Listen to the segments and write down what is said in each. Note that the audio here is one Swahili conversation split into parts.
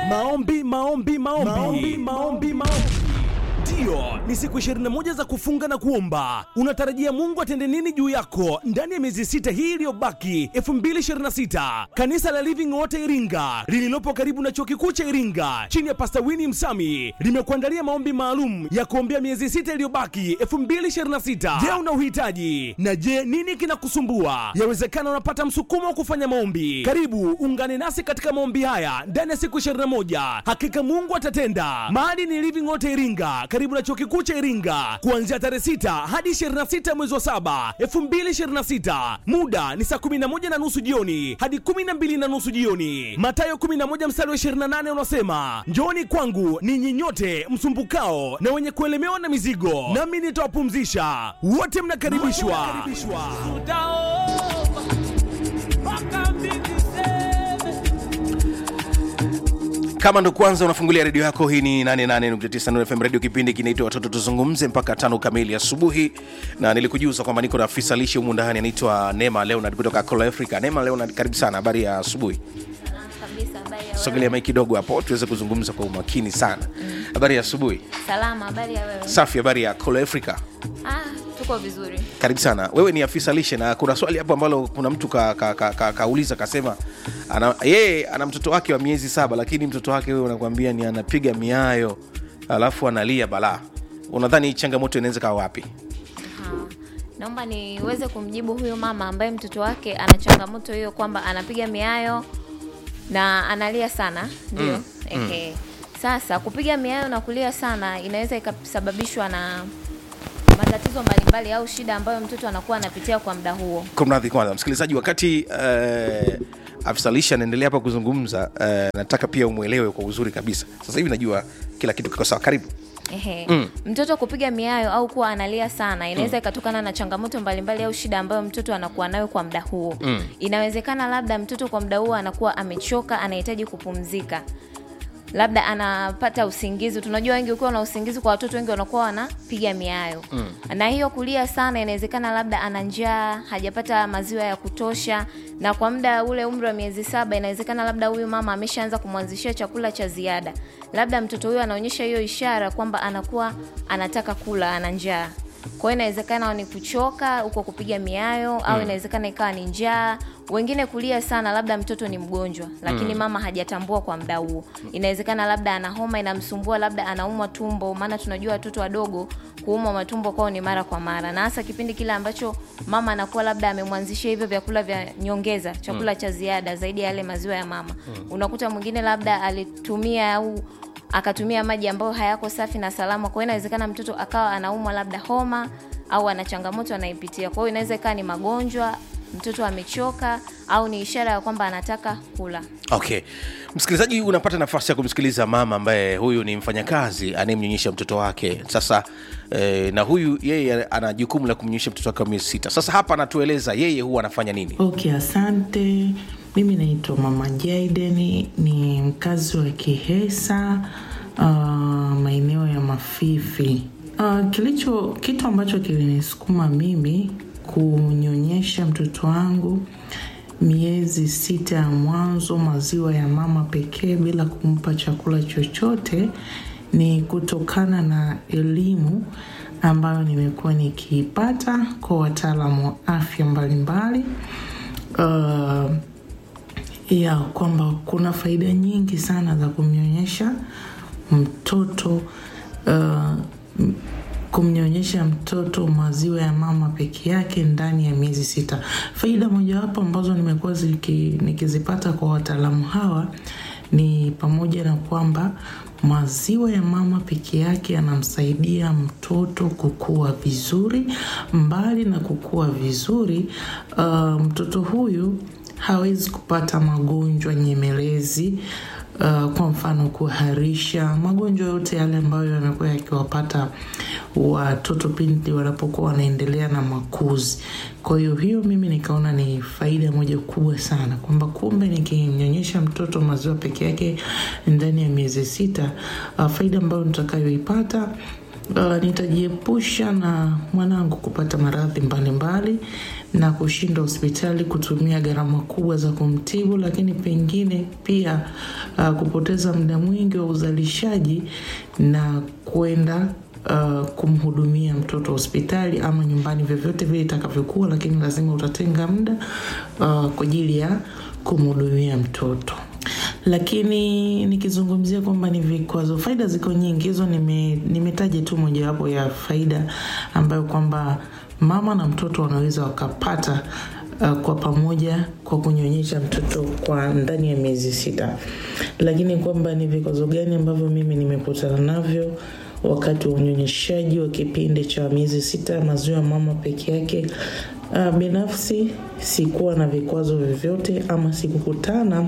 Maombi, maombi, maombi, maombi, maombi, maombi. Ndiyo, ni siku 21 za kufunga na kuomba. Unatarajia Mungu atende nini juu yako ndani ya miezi sita hii iliyobaki 2026? Kanisa la Living Water Iringa lililopo karibu na chuo kikuu cha Iringa chini ya Pastor Winnie Msami limekuandalia maombi maalum ya kuombea miezi sita iliyobaki 2026. Je, una uhitaji? Na je, nini kinakusumbua? Yawezekana unapata msukumo wa kufanya maombi. Karibu ungane nasi katika maombi haya ndani ya siku 21. Hakika Mungu atatenda. Mahali ni Living Water Iringa karibu na chuo kikuu cha Iringa kuanzia tarehe 6 hadi 26 mwezi wa 7 2026. Muda ni saa 11 na nusu jioni hadi 12 na nusu jioni. Mathayo 11 mstari wa 28 unasema, njooni kwangu ninyi nyote msumbukao na wenye kuelemewa na mizigo, nami nitawapumzisha. Wote mnakaribishwa. tutaomba mpaka mbingu zeme kama ndo kwanza unafungulia redio yako hii ni 88.9 Nuru FM redio kipindi kinaitwa watoto tuzungumze mpaka tano kamili asubuhi na nilikujuza kwamba niko na afisa lishe humu ndani anaitwa nema leonard kutoka Cola africa nema leonard karibu sana habari ya asubuhi kabisa habari ya wewe? sogelea mai kidogo hapo tuweze kuzungumza kwa umakini sana habari ya asubuhi salama habari ya wewe safi habari ya Cola africa ah, tuko vizuri karibu sana wewe ni afisa lishe na kuna swali hapo ambalo kuna mtu kauliza ka, ka, ka, kauliza kasema ana, yeye ana mtoto wake wa miezi saba lakini mtoto wake wewe unakwambia ni anapiga miayo alafu analia balaa unadhani changamoto inaweza kawa wapi Ah, naomba niweze kumjibu huyu mama ambaye mtoto wake ana changamoto hiyo kwamba anapiga miayo na analia sana ndio Mm, Ehe. sasa kupiga miayo na kulia sana inaweza ikasababishwa na matatizo mbalimbali au shida ambayo mtoto anakuwa anapitia kwa muda huo kumradhi kwanza msikilizaji wakati uh, afisa lishe anaendelea hapa kuzungumza uh, nataka pia umwelewe kwa uzuri kabisa sasa hivi najua kila kitu kiko sawa karibu Ehe. Mm. Mtoto kupiga miayo au kuwa analia sana inaweza ikatokana na changamoto mbalimbali au shida ambayo mtoto anakuwa nayo kwa muda huo. Mm. Inawezekana labda mtoto kwa muda huo anakuwa amechoka, anahitaji kupumzika. Labda anapata usingizi. Tunajua wengi ukiwa na usingizi kwa watoto wengi wanakuwa wanapiga miayo. Mm. Na hiyo kulia sana inawezekana labda ana njaa, hajapata maziwa ya kutosha na kwa muda ule umri wa miezi saba inawezekana labda huyu mama ameshaanza kumwanzishia chakula cha ziada. Labda mtoto huyo anaonyesha hiyo ishara kwamba anakuwa anataka kula, ana njaa. Kwa hiyo inawezekana ni kuchoka huko kupiga miayo au inawezekana ikawa ni njaa. Wengine kulia sana, labda mtoto ni mgonjwa lakini mama hajatambua kwa muda huo. Inawezekana labda ana homa inamsumbua, labda anaumwa tumbo, maana tunajua watoto wadogo kuumwa matumbo kwao ni mara kwa mara, na hasa kipindi kile ambacho mama anakuwa labda amemwanzishia hivyo vyakula vya nyongeza, chakula cha ziada zaidi ya yale maziwa ya mama. Unakuta mwingine labda alitumia au akatumia maji ambayo hayako safi na salama. Kwa hiyo inawezekana mtoto akawa anaumwa labda homa au ana changamoto anaipitia. Kwa hiyo inaweza ikawa ni magonjwa, mtoto amechoka au ni ishara ya kwamba anataka kula. okay msikilizaji unapata nafasi ya kumsikiliza mama ambaye huyu ni mfanyakazi anayemnyonyesha mtoto wake sasa eh, na huyu yeye ana jukumu la kumnyonyesha mtoto wake wa miezi sita sasa hapa anatueleza yeye huwa anafanya nini Okay, asante. Mimi naitwa Mama Jaden, ni mkazi wa Kihesa, uh, maeneo ya Mafifi. Uh, kilicho kitu ambacho kilinisukuma mimi kunyonyesha mtoto wangu miezi sita ya mwanzo maziwa ya mama pekee bila kumpa chakula chochote ni kutokana na elimu ambayo nimekuwa nikiipata kwa wataalamu wa afya mbalimbali uh, ya kwamba kuna faida nyingi sana za kumnyonyesha mtoto uh, m- kumnyonyesha mtoto maziwa ya mama peke yake ndani ya miezi sita. Faida mojawapo ambazo nimekuwa ziki- nikizipata kwa wataalamu hawa ni pamoja na kwamba maziwa ya mama peke yake yanamsaidia mtoto kukua vizuri. Mbali na kukua vizuri, uh, mtoto huyu hawezi kupata magonjwa nyemelezi uh, kwa mfano kuharisha, magonjwa yote yale ambayo yamekuwa yakiwapata watoto pindi wanapokuwa wanaendelea na makuzi. Kwa hiyo hiyo mimi nikaona ni faida moja kubwa sana kwamba kumbe nikimnyonyesha mtoto maziwa peke yake ndani ya miezi sita, uh, faida ambayo nitakayoipata Uh, nitajiepusha na mwanangu kupata maradhi mbalimbali na kushinda hospitali kutumia gharama kubwa za kumtibu, lakini pengine pia uh, kupoteza muda mwingi wa uzalishaji na kwenda uh, kumhudumia mtoto hospitali ama nyumbani, vyovyote vile itakavyokuwa, lakini lazima utatenga muda uh, kwa ajili ya kumhudumia mtoto lakini nikizungumzia kwamba ni vikwazo, faida ziko nyingi, hizo nime- nimetaja tu mojawapo ya faida ambayo kwamba mama na mtoto wanaweza wakapata uh, kwa pamoja kwa kunyonyesha mtoto kwa ndani ya miezi sita, lakini kwamba ni vikwazo gani ambavyo mimi nimekutana navyo wakati wa unyonyeshaji wa kipindi cha miezi sita maziwa mama peke yake. Uh, binafsi sikuwa na vikwazo vyovyote ama sikukutana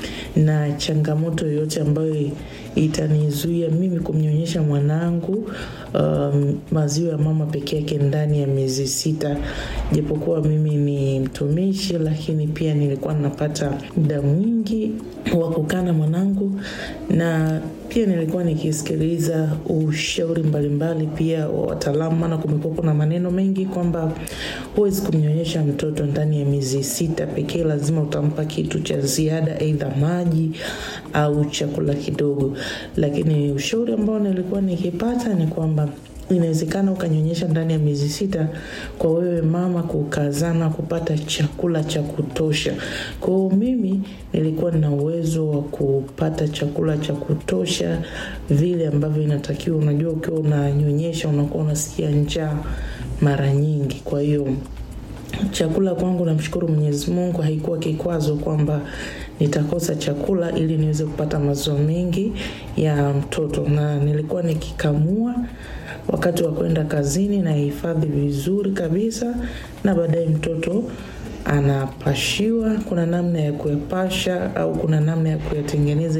na changamoto yoyote ambayo itanizuia mimi kumnyonyesha mwanangu um, maziwa ya mama peke yake ndani ya miezi sita, japokuwa mimi ni mtumishi, lakini pia nilikuwa napata muda mwingi wa kukaa na mwanangu na pia nilikuwa nikisikiliza ushauri mbalimbali pia wa wataalamu, maana kumekuwa kuna maneno mengi kwamba huwezi kumnyonyesha mtoto ndani ya miezi sita pekee, lazima utampa kitu cha ziada, aidha maji au chakula kidogo. Lakini ushauri ambao nilikuwa nikipata ni kwamba inawezekana ukanyonyesha ndani ya miezi sita kwa wewe mama kukazana kupata chakula cha kutosha. Kwa hiyo mimi nilikuwa nina uwezo wa kupata chakula cha kutosha vile ambavyo inatakiwa. Unajua, ukiwa unanyonyesha unakuwa unasikia njaa mara nyingi, kwa hiyo chakula kwangu, namshukuru Mwenyezi Mungu, haikuwa kikwazo kwamba nitakosa chakula ili niweze kupata maziwa mengi ya mtoto, na nilikuwa nikikamua wakati wa kwenda kazini na hifadhi vizuri kabisa, na baadaye mtoto anapashiwa. Kuna namna ya kuyapasha au kuna namna ya kuyatengeneza